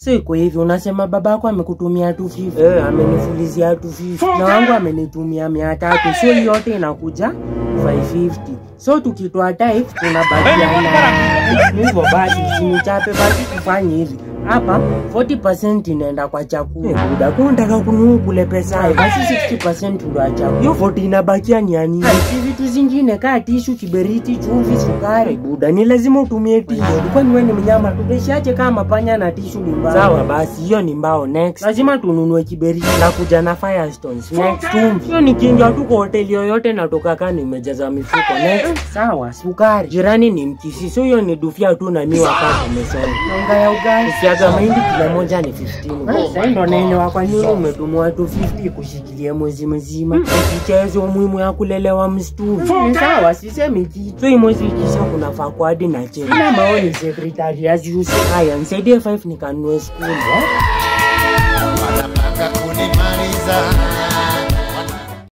So iko hivi, unasema babako amekutumia 250 eh, amenifulizia 250 na wangu amenitumia mia tatu, so hiyo yote inakuja 550. So tukitoa type tunabakiana hivyo. Basi usinichape, basi tufanye hivi hapa 40% inaenda kwa chakula. Eh, buda kwa unataka kununua kule pesa. Eh, basi 60% ndo ya chakula. Hiyo 40 inabakia ni ya nini? Si vitu zingine kaa tishu, kiberiti, chumvi, sukari. Buda ni lazima utumie tishu. Kwani wewe ni mnyama tupeshaje kama panya na tishu ni mbao? Sawa basi hiyo ni mbao next. Lazima tununue kiberiti na kuja na firestones. Next chumvi. Hiyo ni kinga tu kwa hoteli yoyote natoka kani imejaza mifuko. Next sawa sukari. Jirani ni mkisi. So hiyo ni dufia tu na miwa kama umesoma. Unga ya ugali. Usiaga mahindi kila moja ni 15. Sasa ndo naelewa kwa nini umetumwa 250 kushikilia mwezi mzima. Ukichezo umuhimu ya kulelewa msituni. Sawa, sisemi kitu. So hii mwezi ikisha kunafaa kwa hadi na cheki. Ina maoni secretary as usual. Haya, nisaidie 5 nikanunue school. Eh?